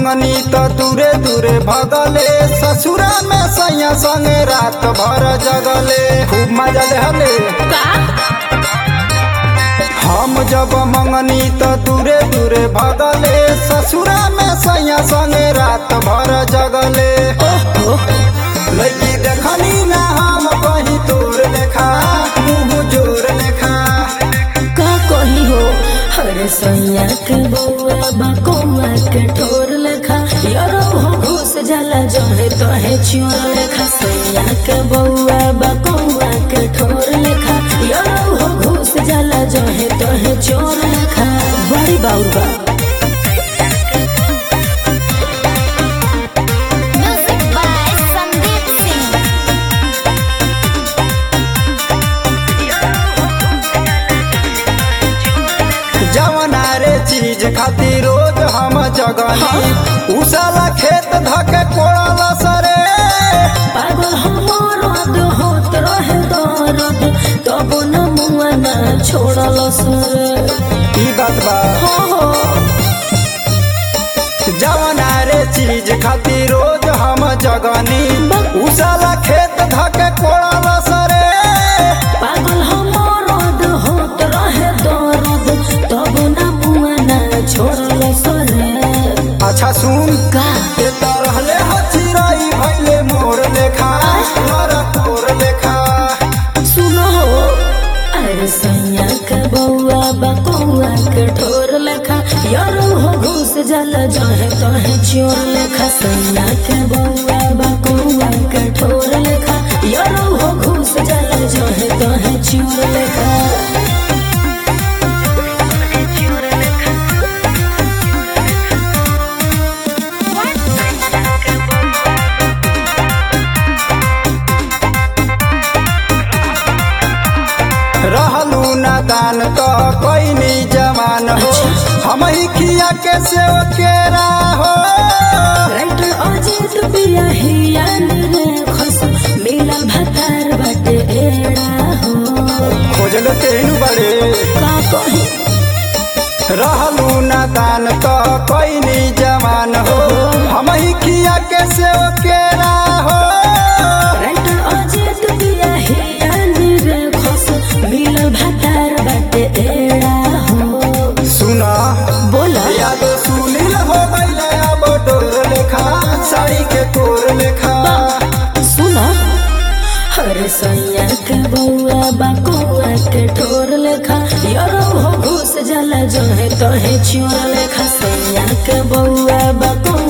मंगनी तो दूरे दूरे भगले ससुरा में सैया संगे रात भर जगले खूब मजा लेहले का हम जब मंगनी तो दूरे दूरे भगले ससुरा में सैया संगे रात भर जगले ओहो लड़की देखनी ना हम कहीं तोर लेखा मुँह जोर लेखा का कही हो हर सैया के बउआ बकौआ के ठोर लेखा यारो हो घुस जाला जहे तहे चियोर लेखा सैया के बउआ बकौआ के ठोर लेखा यारो हो घुस जाला जहे तहे चोर लेखा बड़ी बाउर बा Music by Sandeep Singh. जवना रे चीज खातिर रोज हम जगनी उसाला खेत धके कोड़ल सरे पागल हमर रद होत रहे दर्द तब न मुआ ना छोड़ल सर ई बात बा हो हो जवना रे चीज खातिर रोज हम जगनी उसाला खेत धके कोड़ल सरे पागल हमर रद होत रहे दर्द तब न मुआ ना छोड़ल सर अच्छा सुन का ये तो रहले हो चिराई भइले मोर लेखा मोर तोर लेखा सुनो हो अरे सैया के बउआ बकौआ के ठोर लेखा यारो हो घुस जाला जहे तहे चोर लेखा सैया के बउआ बकौआ के ठोर लेखा यारो हो घुस जाला जहे तहे चोर लेखा रहलू नादान तो कोई नहीं जवान हो हम ही खिया के से केरा हो राइटर अजित बिया हियान रे खस मिलल भतार बाटे एड़ा हो खोजल तेनु बड़े का कही रहलू नादान तो कोई नहीं जवान हो हम ही खिया के से केरा हो राइटर अजित बिया हियान रे खस मिलल भतार बाटे एड़ा हो सुना बोला याद सुनील हो गईले अब डोर लेखा साड़ी के कोर लेखा सुना हर सैया के बउआ बकौआ के ठोर लेखा यारो हो घुस जाला जहे तहे चोर लेखा सैया के बउआ बकौआ